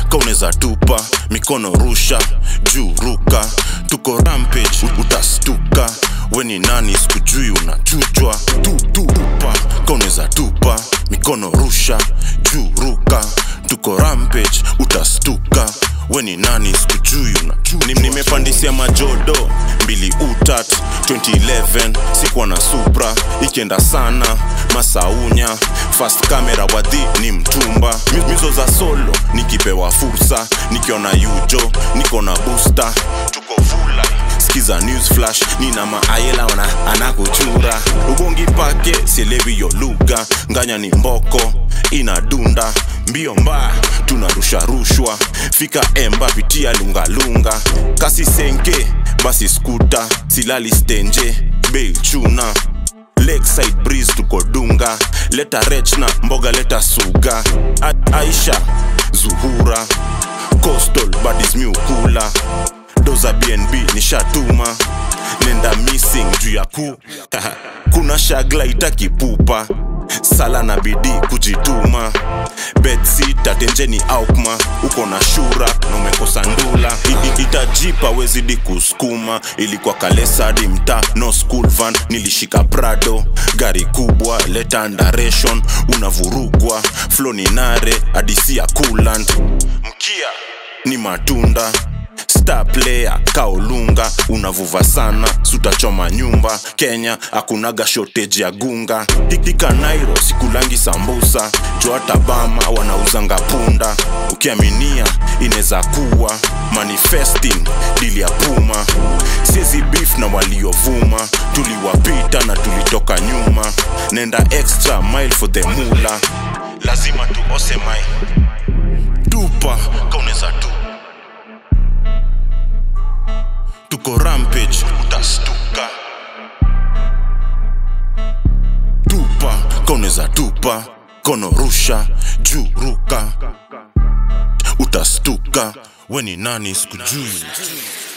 kauneza tupa mikono rusha juu ruka tuko rampage utastuka weni nani sikujui unachujwa tu, tu, tupa kauneza tupa mikono rusha juu ruka tuko rampage utastuka weni nani sikujui unachujwa nimepandisia majodo mbili utat 2011 sikuwa na supra ikienda sana masaunya fast camera wadhi ni mtumba Mi- mizo za solo nikipewa fursa nikiona yujo niko na booster tuko vula skiza news flash nina maayela wana anakuchura ubongi pake sielewi yo lugha nganya ni mboko inadunda mbio mbaya tunarusha rushwa fika emba pitia lungalunga kasi senke basi skuta silali stenje bei chuna lakeside breeze tuko dunga leta rech na mboga leta suga A aisha zuhura coastal badis miukula doza bnb nishatuma nenda missing juu ya ku kuna shagla itakipupa sala na bidii kujituma betsita tenjeni aukma uko na shura na umekosa ndula I- i- itajipa wezidi kusukuma ilikuwa kalesadi mta no school van nilishika prado gari kubwa leta ndaration unavurugwa floninare adisia coolant mkia ni matunda star player kaolunga unavuva sana sutachoma nyumba kenya akunaga shortage ya gunga hikika nairo sikulangi sambusa joata bama wanauzanga punda ukiaminia inaweza kuwa manifesting dili ya puma siezi beef na waliovuma tuliwapita na tulitoka nyuma nenda extra mile for the mula lazima tuose mai tupa kauneza tu tuko rampage utastuka tupa kauneza tupa kono rusha juu ruka utastuka weni nani sikujui